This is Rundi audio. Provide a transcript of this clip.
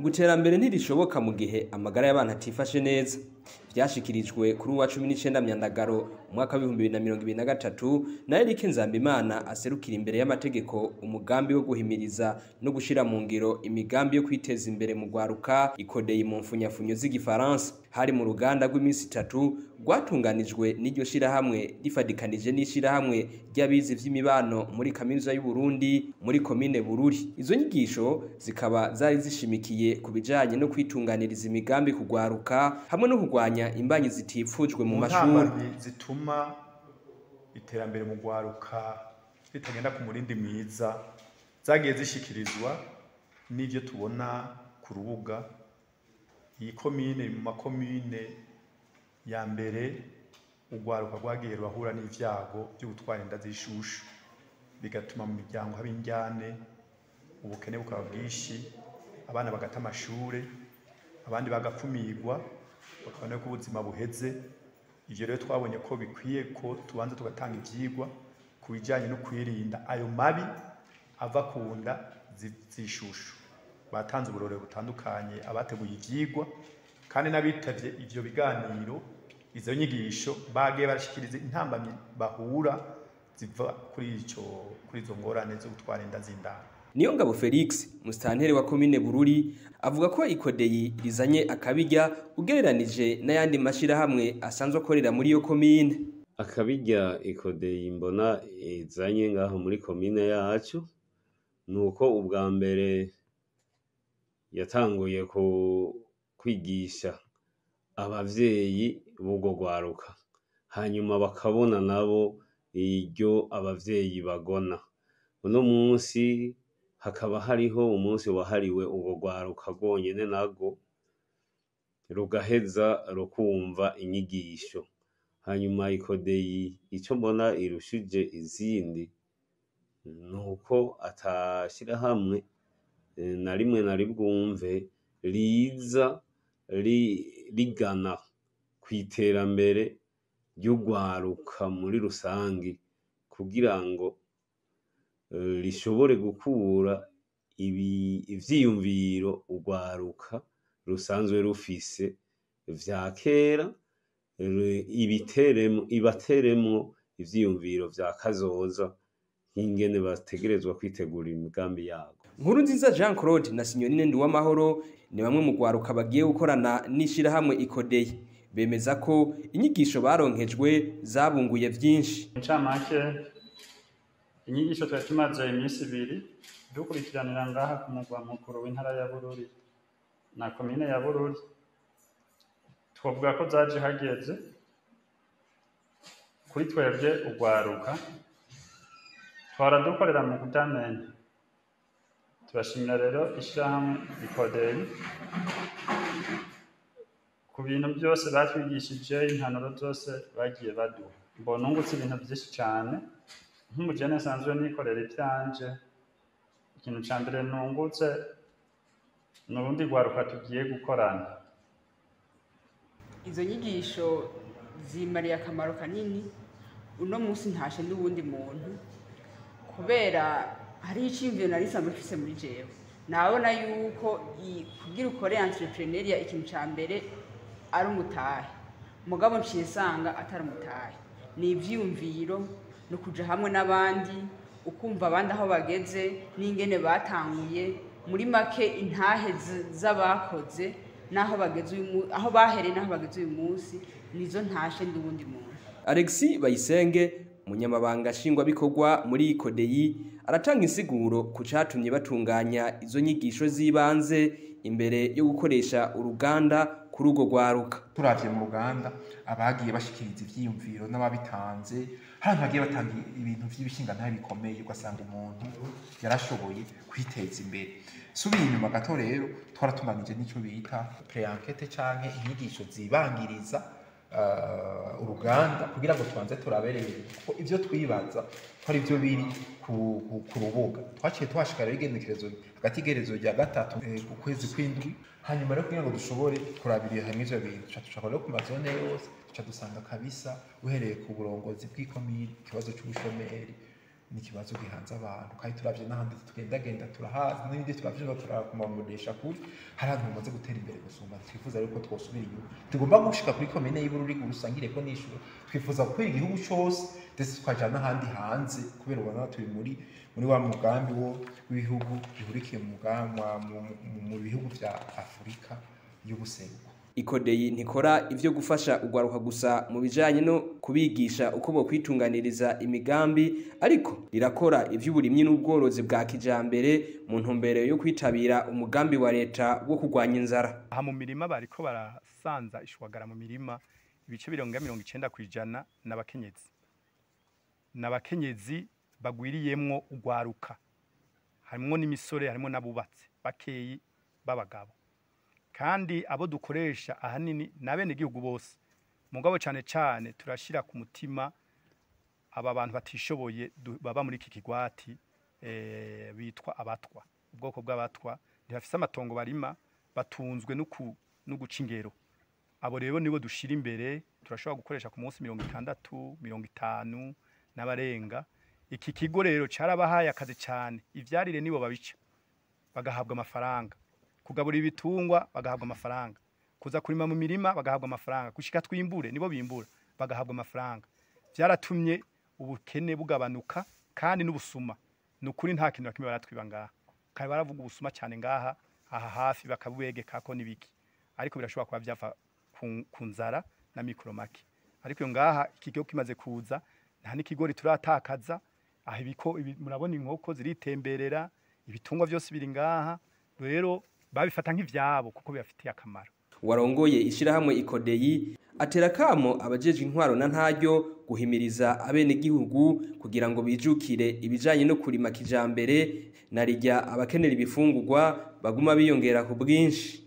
ngo iterambere ntirishoboka mu gihe amagara y'abantu atifashe neza vyashikirijwe kuri uwa cumi n'icenda myandagaro umwaka w'ibihumbi bibiri na mirongo ibiri na gatatu na Eric Nzambimana aserukira imbere y'amategeko umugambi wo guhimiriza no gushira mu ngiro imigambi yo kwiteza imbere mu gwaruka ikodeye mu mfunyafunyo z'igifaransa hari mu ruganda rw'iminsi itatu rwatunganijwe n'iryo shirahamwe rifadikanije n'ishirahamwe ry'abizi vy'imibano muri kaminuza y'u Burundi muri komine Bururi izo nyigisho zikaba zari zishimikiye ku bijanye no kwitunganiriza imigambi kugwaruka hamwe no kugwanya imbanyi zitifujwe mu mashuri ntambamyi zituma iterambere mu gwaruka ritagenda ku murindi mwiza zagiye zishikirizwa n'ivyo tubona ku rubuga iyi komine mu makomine ya mbere urwaruka rwagiye rurahura n'ivyago vyo gutwara inda z'ishushu bigatuma mu miryango haba indyane ubukene bukaba bwinshi abana bagata amashure abandi bagakumirwa bakabona ko ubuzima buheze ivyo rero twabonye ko bikwiye ko tubanza tugatanga ivyigwa ku bijanye no kwirinda ayo mabi ava ku nda z'ishushu batanze uburore butandukanye abateguye ivyigwa kandi n'abitavye ivyo biganiro izo nyigisho bagiye barashikiriza intambamyi bahura ziva kuri ico kuri izo ngorane zo gutwara inda z'indaro niyo ngabo Felix mustantere wa komine Bururi avuga ko ikodeyi rizanye akabijya ugereranije n'ayandi mashirahamwe asanzwe akorera muri iyo komine akabijya ikodeyi mbona izanye ngaho muri komine yacu nuko ubwa mbere yatanguye ku kwigisha abavyeyi b'ubwo rwaruka hanyuma bakabona nabo iryo abavyeyi bagona uno munsi hakaba hariho umunsi wahariwe ubwo rwaruka rwonyene narwo rugaheza rukumva inyigisho hanyuma ikodeyi ico mbona irushije izindi nuko atashirahamwe na rimwe na ribwumve riza rigana kw'iterambere ry'urwaruka muri rusangi kugira ngo rishobore gukura ivyiyumviro urwaruka rusanzwe rufise vya kera ibateremwo ivyiyumviro vya kazoza nk'ingene bategerezwa kwitegura imigambi yabo nkuru nziza Jean Claude na Signorine Nduwamahoro ni bamwe mu gwaruka bagiye gukorana n'ishirahamwe ikodeye bemeza ko inyigisho baronkejwe zabunguye vyinshi incamake inyigisho twari tumaze iminsi ibiri dukurikiranira ngaha ku mugwa mukuru w'intara ya Bururi na komine ya Bururi twovuga ko zaje hageze kuri twebwe urwaruka twara dukorera mu kutamenya turashimira rero ishyirahamwe ikoderi ku bintu byose batwigishije impanuro zose bagiye baduha mbona ungutse ibintu byinshi cyane nk'umujene nsanzwe nikorera ibyanje ikintu cya mbere nungutse ni urundi rwaruka tugiye gukorana izo nyigisho zimariye akamaro kanini uno munsi ntashe n'uwundi muntu kubera hariho icyiyumviro nari isanzwe mfise muri jewe nabona yuko kugira ukore entrepreneuria ikintu cya mbere ari umutahe mugabo nciye nsanga atari umutahe ni ivyiyumviro no kuja hamwe n'abandi ukumva abandi aho bageze n'ingene batanguye muri make intahe z'abakoze n'aho bageze aho bahereye n'aho bageze uyu munsi nizo ntashe ndi uwundi muntu Alexis Bayisenge umunyamabanga nshingwabikorwa muri ikodeyi aratanga insiguro ku catumye batunganya izo nyigisho z'ibanze imbere yo gukoresha uruganda kuri urwo rwaruka turavye mu ruganda abagiye bashikiriza ivyiyumviro n'ababitanze hari bagiye batanga ibintu vy'ibishingantahe bikomeye ugasanga umuntu yarashoboye kwiteza imbere subiye inyuma gato rero twaratunganije n'ico bita pre-enquete canke inyigisho zibangiriza uh, uruganda kugira ngo tubanze turabereye ko ivyo twibaza ko ari vyo biri ku, ku, ku rubuga twaciye tuhashika rero igenekerezo hagati igerezo rya gatatu ku kwezi kw'indwi hanyuma rero kugira ngo dushobore kurabirira hamwe ivyo bintu tuca dushaka rero ku mazone yose tuca dusanga kabisa uhereye ku burongozi bw'ikomini ikibazo c'ubushomeri ni ikibazo gihanze abantu kandi turavye n'ahandi tugendagenda turahazi n'ibindi turavyumva turakumamurisha kuri hari ahantu bamaze gutera imbere gusumba twifuza rero ko twosubira inyuma tugomba gushika kuri komine y'Ibururi urusangire ko n'ishuro twifuza gukwira igihugu cose ndetse tukaja n'ahandi hanze kubera ubona turi muri muri wa mugambi wo w'ibihugu bihurikiye mu mugambi mu bihugu vya Afurika y'ubuseruko ikodeyi ntikora ivyo gufasha ugwaruka gusa mu bijanye no kubigisha uko bo kwitunganiriza imigambi ariko rirakora ivy'uburimyi n'ubworozi bwa kijambere mu ntumbero yo kwitabira umugambi wa leta wo kurwanya inzara aha mu mirima bariko barasanza ishwagara mu mirima ibice birenga mirongo icenda kw'ijana n'abakenyezi n'abakenyezi bagwiriyemwo ugwaruka harimwo n'imisore harimwo n'abubatsi bakeyi b'abagabo kandi abo dukoresha ahanini ni abenegihugu bose mugabo cyane cyane turashyira ku mutima aba bantu batishoboye baba muri iki kigwati bitwa abatwa ubwoko bw'abatwa ntibafise amatongo barima batunzwe no guca ingero abo rero nibo dushyira imbere turashobora gukoresha ku munsi mirongo itandatu mirongo itanu n'abarenga iki kigo rero cyarabahaye akazi cyane ibyarire nibo babica bagahabwa amafaranga kugaburira ibitungwa bagahabwa amafaranga kuza kurima mu mirima bagahabwa amafaranga gushika twimbure nibo bimbura bagahabwa amafaranga byaratumye ubukene bugabanuka kandi n'ubusuma ni ukuri nta kintu na kimwe baratwiba ngaha kandi baravuga ubusuma cyane ngaha aha hafi bakabubegeka ko n'ibiki ariko birashobora kuba byava ku nzara na mikoro make ariko iyo ngaha ikigo kimaze kuza nta n'ikigori turatakaza aha ibiko murabona inkoko ziritemberera ibitungwa byose biri ngaha rero babifata nk'ivyabo kuko bibafitiye akamaro warongoye ishirahamwe ikodeyi atera kamo abajejwe intwaro na ntaryo guhimiriza abenegihugu kugira ngo bijukire ibijanye no kurima kijambere narirya abakenera ibifungurwa baguma biyongera ku bwinshi